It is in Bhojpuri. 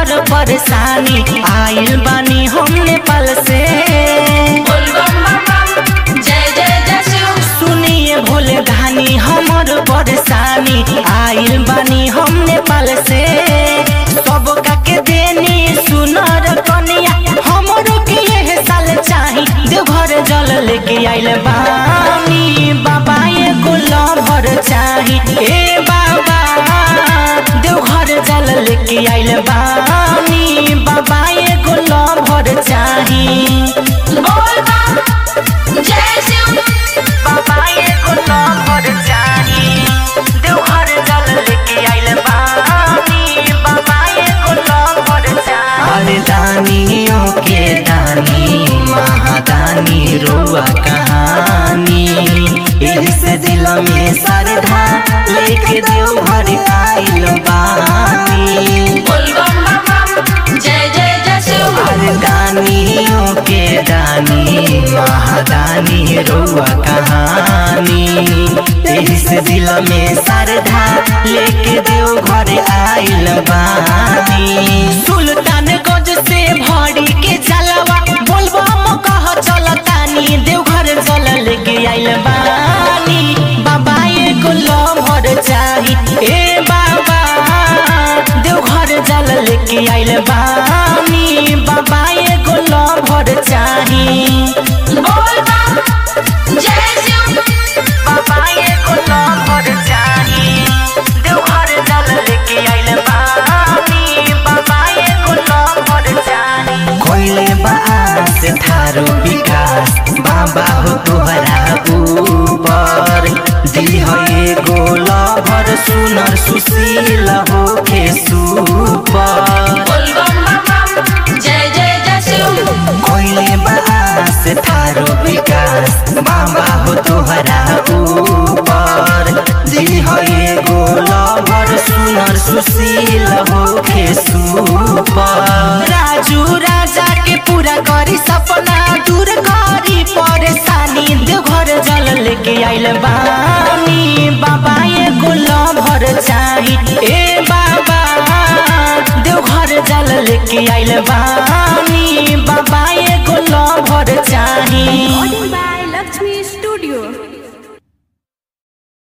हमर परेशानी आइल बानी हम नेपाल से बोल बम बम बम जय जय जय शिव सुनिए भोले धानी हमर परेशानी आइल बानी हम नेपाल से सब काके देनी सुनर कनिया हमरो के यह साल चाही देवघर जल लेके आइल बानी बाबा एगो लभर चाही ए बाबा देवघर जल लेके आइल बानी बाबा एगो लभर चाही बोल बम जय शिव बाबा एगो लभर चाही देवघर जल लेके आइल बानी बाबा एगो लभर चाही अरे दानियों के दानी महादानी रुआ कहानी एही से दिल में सरधा लेके देवघर आइल बानी बोल बम बम बम जय जय जय शिव अरे दानियों के दानी महादानी रुआ कहानी एही से दिल में सरधा लेके देव घर आइल बानी सुल्तान गंज से भरी के चलवा बोलबा म कह चलतानी देव घर जल लेके आइल बानी बाबा एगो लभर चाही ए बाबा देव घर जल लेके आइल बानी बाबा एगो लभर चाही बोल बम जय शिव बाबा एगो लभर चाही देवघर जल लेके आइल बानी बाबा एगो लभर चाही कोइले बास थारो विकास बाबा हो तोहरा ऊपर दिल हो एगो लभर सुनर सुशील हो के सुपर बोल बम बम बम जय जय जय शिव कोइले बास थारो विकास बाबा हो तोहरा ऊपर दिल हो एगो लभर सुनर सुशील हो के सुपर राजू राजा के पूरा करी सपना दूर करी परेशानी देवघर जल लेके आइल बानी बाबा एगो लभर चाही ए बाबा देवघर जल लेके आइल बानी बाबा एगो लभर चाही Recording by Lakshmi Studio.